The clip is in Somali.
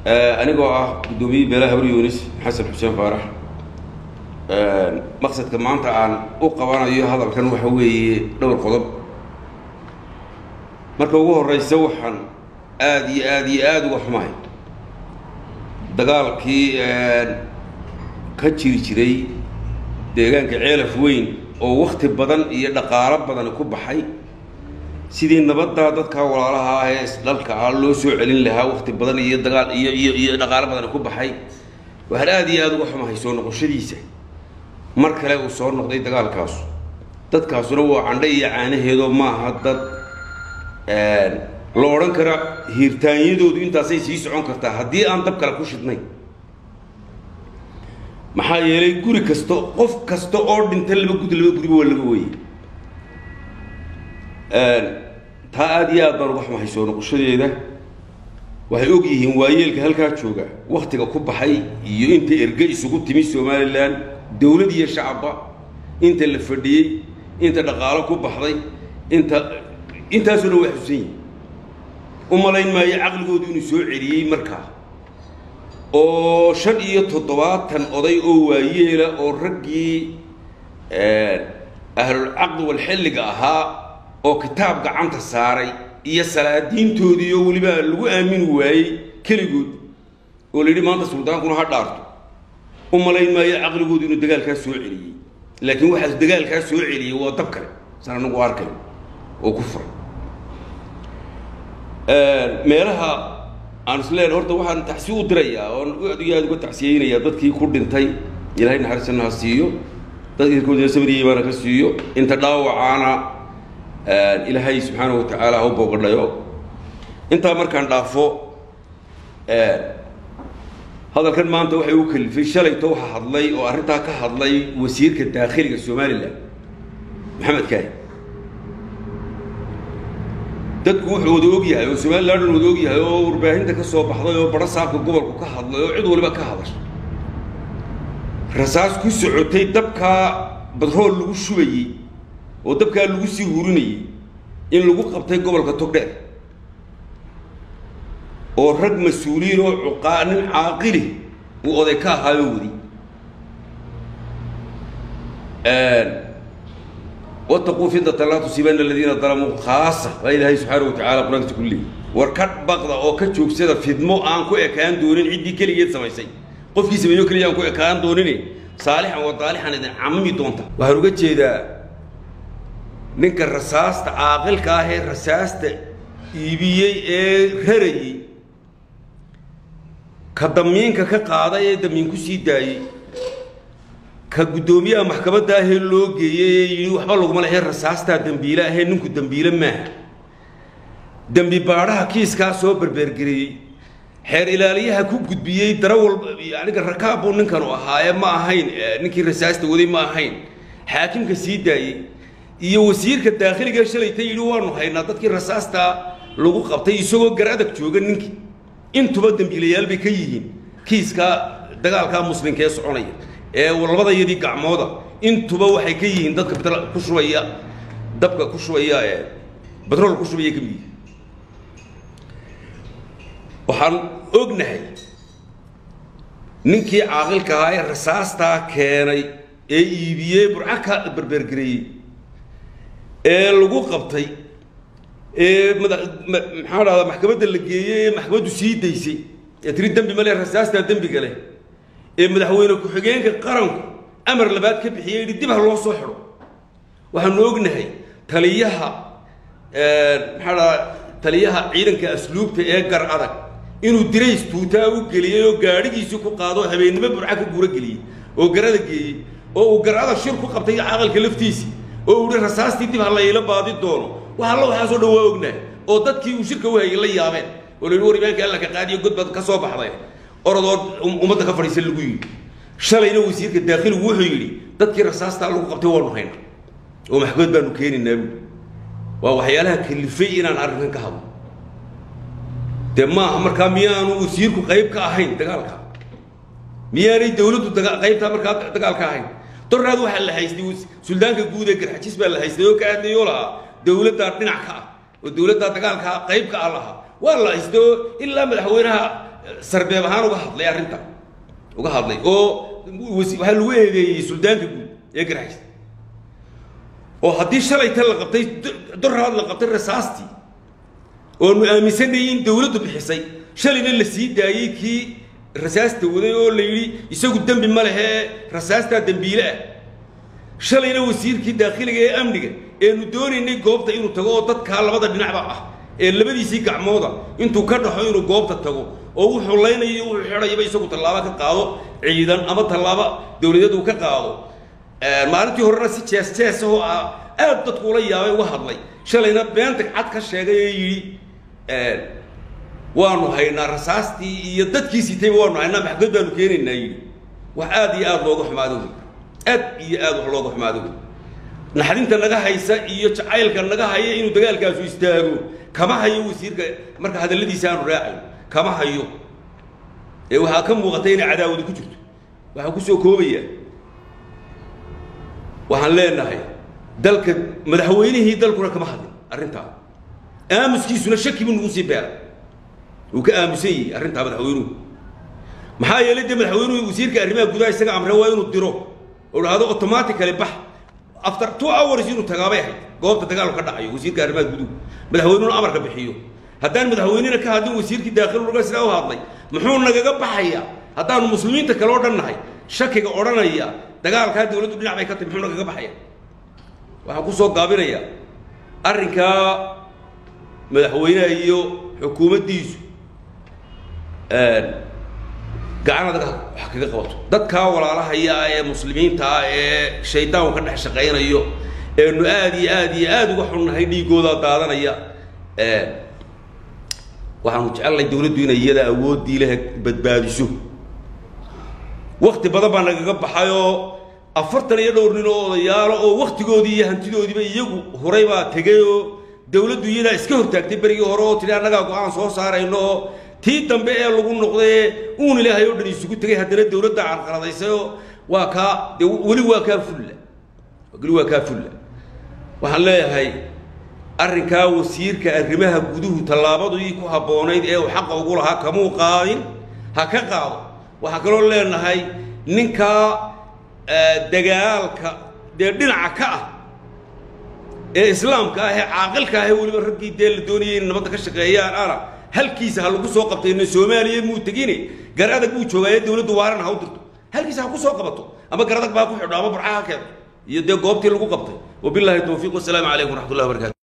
anigoo ah guddoomiye beelaha habri yunis xasan xuseen faarax maqsadka maanta aan u qabanayo hadalkan waxa weeye dhowr qodob marka ugu horeysa waxaan aada iyo aada iyo aada uga xumahay dagaalkii ka jiri jiray deegaanka ceelaf weyn oo wakti badan iyo dhaqaalo badan ku baxay sidii nabaddaa dadkaa walaalaha ah ee isdhalka ah loo soo celin lahaa wakti badan iyo dagaal iyo iyo iyo dhaqaalo badan ku baxay waxaan aada iyo aada uga xumahay soo noqoshadiisa mar kale uu soo noqday dagaalkaasu dadkaasuna waa candhe iyo caanaheedoo maaha dad la odhan kara hiirtaanyadoodu intaasay sii socon kartaa haddii aan dab kale ku shidnay maxaa yeelay guri kasta qof kasta oo dhinta laba gudi laba guriba waa laga weyey taa aada iyo aad baan uga xumahay soo noqoshadeeda waxay og yihiin waayeelka halkaa jooga waktiga ku baxay iyo inta erge isugu timi somalilan dowlad iyo shacabba inta la fadhiyey inta dhaqaalo ku baxday inta intaasoo dhan waa xusan yihin u malayn maayo caqligoodu inuu soo celiyey markaa oo shan iyo toddobaatan oday oo waayeela oo raggii ahlulcaqdi walxilliga ahaa oo kitaab gacanta saaray iyo salaadiintoodii oo weliba lagu aamini waayey keligood oo la yidhi maanta suldaankuna ha dhaarto u malayn maayo caqligoodu inuu dagaalkaa soo celiyey laakiin waxaas dagaalkaa soo celiyey waa dab kale san anagu arkay oo ku furay meelaha aan isleen horta waxaan tacsi u dirayaa oon aad iyo aada uga tacsiyeynayaa dadkii ku dhintay ilaahay naxariisana ha siiyo dadkii irkoodina sabriya imaana ka siiyo inta dhaawacaana ilaahay subxaanahu watacaala ha u boogadhayo intaa markaan dhaafo hadalkan maanta waxay u kalifay shalayto waxaa hadlay oo arrintaa ka hadlay wasiirka daakhiliga somalilan maxamed kaahi dadku wuxuu wada og yahay oo somalilan wada og yahay oo warbaahinta ka soo baxday oo baro saabka gobolku ka hadlay oo cid waliba ka hadashay rasaas ku socotay dabkaa badrool lagu shubayey oo dabkaa lagu sii hurinayey in lagu qabtay gobolka togdheer oo rag mas-uuliyiin oo cuqaa nin caaqili uu oday ka ahaayo wadi wataquu fitnatan laa tusiibana aladiina dalamuu khaasa baa ilaahay subxaana wa tacala qur-aankiisa ku leeyay war ka baqda oo ka joogsada fidmo aan ku ekaan doonin ciddii keligeed samaysay qofkii sameeyo keliya aan ku ekaan doonine saalixan wa daalixan idin camami doonta waxaan uga jeedaa ninka rasaasta caaqilka ah ee rasaasta iibiyey ee rarayey ka damiinka ka qaaday ee damiin ku sii daayey ka guddoomiyaha maxkamadda ahee loo geeyey ee yidhi waxba laguma lehe rasaastaa dembiile ahee ninku dembiile maaha dembi baadhaha kiiskaa soo berbergereeyey xeer ilaaliyaha ku gudbiyey dara walba aniga rakaab buu ninkanu ahaaye ma ahayn ninkii rasaasta waday ma ahayn xaakimka sii daayey iyo wasiirka daakhiliga shalayta yidhi waanu haynaa dadkii rasaastaa lagu qabtay isagoo gar adag jooga ninkii intuba dembiilayaal bay ka yihiin kiiskaa dagaalkaa muslimka ee soconaya ee labadayadii gacmooda intuba waxay ka yihiin dadka btr ku shubaya dabka ku shubaya ee batrool ku shubaya ka mid yihiin waxaan ognahay ninkii caaqilka ahaa ee rasaastaa keenay ee iibiyey burca ka berbergareeyey ee lagu qabtay ee mada maxaa dhahdaa maxkamadda la geeyey ee maxkamaddu sii daysay ee tiri dembi male rasaastaa dembiga leh ee madaxweyne ku-xigeenka qaranku amar labaad ka bixiyey yidhi dib ha loo soo xidho waxaanu ognahay taliyaha maxaa dhahaa taliyaha ciidanka asluubta ee gar adag inuu dirays tuutaa u geliyey oo gaadhigiisii ku qaado habeennimo burca ka guuro geliyey oo garada geeyey oo uu garada shir ku qabtay caqalka laftiisii oo uu yihi rasaastii dib ha la ila baadi doono wax alla waxaasoo dhan waa ognahay oo dadkii uu shirka u hayay la yaabeen oo la yidhi war imaanka alla ka qaadiyo godbad ka soo baxday orodoo ummadda ka fadhiisan lagu yidhi shalayna wasiirka daakhiligu wuxuu yidhi dadkii rasaastaa lagu qabtay waanu hayna oo maxkamad baanu keenaynaa buui waa waxyaalaha kalifay inaan arrinkan ka hadlo dee maaha markaa miyaanu wasiirku qayb ka ahayn dagaalka miyaanay dawladdu qaybtaa markaa dagaalka ahayn doraad waxaa la haystay suldaanka guud ee garxajis baa la haystay oo ka hadlayoo lahaa dawladdaa dhinac ka ah oo dawladdaa dagaalkaa qayb ka ah lahaa waa la haystay oo ilaa madaxweynaha sarbeeb ahaan uga hadlay arrinta uga hadlay oo waxaa lagu eedeeyey suldaanka guud ee garxays oo haddii shalayta la qabtay doraad la qabtay rasaastii oonu aaminsanayay in dawladdu bixisay shalayna la sii daayey kii rasaasta waday oo la yidhi isagu dembi ma lehee rasaastaa dembiile ah shalayna wasiirkii daakhiliga ee amniga eenu doonaynay goobta inuu tago oo dadkaa labada dhinacba ah ee labadiisii gacmooda intuu ka dhaxo inuu goobta tago oo wuxuu laynayo wuxuu xidhayaba isagu tallaabo ka qaado ciidan ama tallaabo dawladeed uu ka qaado maalintii horena si jees jees ahoo ah aad dadku ula yaabay uga hadlay shalayna beenta cad ka sheegay ee yidhi waanu haynaa rasaastii iyo dadkii sitayba waanu haynaa maxkamad baanu keenaynaa yidhi wax aad iyo aad looga xumaado wey aad iyo aad wax looga xumaado wey naxdinta naga haysa iyo jacaylka naga haya inuu dagaalkaasu istaago kama hayo wasiirka marka hadalladiisa aanu raacayn kama hayo ee waxaa ka muuqata inay cadaawadi ku jirto waxaa kusoo koobaya waxaan leenahay dalka madaxweynihii dalkuna kama hadlin arrintaa aamuskiisuna shaki buu nagu sii beeray wuu ka aamusan yahay arrintaa madaxweynuhu maxaa yeelay dee madaxweynuhu wasiirka arrimaha gudaha isaga amre waa inuu diro oo dhahdo automatically bax after two hours inuu tagaabay ahayd goobta dagaalku ka dhacayo wasiirka arrimaha guduhu madaxweynuhuna amarka bixiyo haddaan madaxweynena ka hadlin wasiirkii daakhiluga sidaa u hadlay muxuu nagaga baxayaa haddaanu muslimiinta kale oo dhan nahay shakiga odhanaya dagaalkaa dawladdu dhinac bay ka tahy muxuu nagaga baxaya waxaan kusoo gaabinayaa arrinkaa madaxweynaha iyo xukuumaddiisu gacan adag wax kaga qabato dadkaa walaalahaya ah ee muslimiinta ah ee shaydaanku ka dhex shaqaynayo eenu aad iyo aad iyo aad uga xunnahay dhiigoodaa daadanaya waxaanu jecelnahay dawladdu inay iyada awooddii leh badbaadiso wakti badan baa nagaga baxayoo afartan iyo dhowr nin oo odayaalo oo waktigoodii iyo hantidoodiiba iyagu horay baa tegay oo dawladdu iyadaa iska hortaagtay berigii hore oo tidhi annagaa go-aan soo saarayno oo tii dambe ee lagu noqdaye uun ilaahay oo dhan isugu tegay haddana dawladda carqaladaysayoo waa kaa dee weli waa kaa fulla weli waa kaa fulla waxaan leeyahay arrinkaa wasiirka arrimaha guduhu tallaabadii ku habboonayd ee uu xaqa ugu lahaa kamuu qaadin ha ka qaado waxaan kaloo leenahay ninkaa dagaalka dee dhinaca ka ah ee islaamka ah ee caaqilka ah ee weliba raggii dee la doonayay in nabadda ka shaqeeyaan ana halkiisa ha lagu soo qabtayna soomaaliya muu tegine gar adag buu joogaaye dawladdu waaran ha u dirto halkiisa ha ku soo qabato ama gar adag baa ku xidho ama burca ha keento iyo dee goobtii lagu qabtay wabilaahi tawfiiq wasalaamu calaykum waraxmat ullahi wabarakatu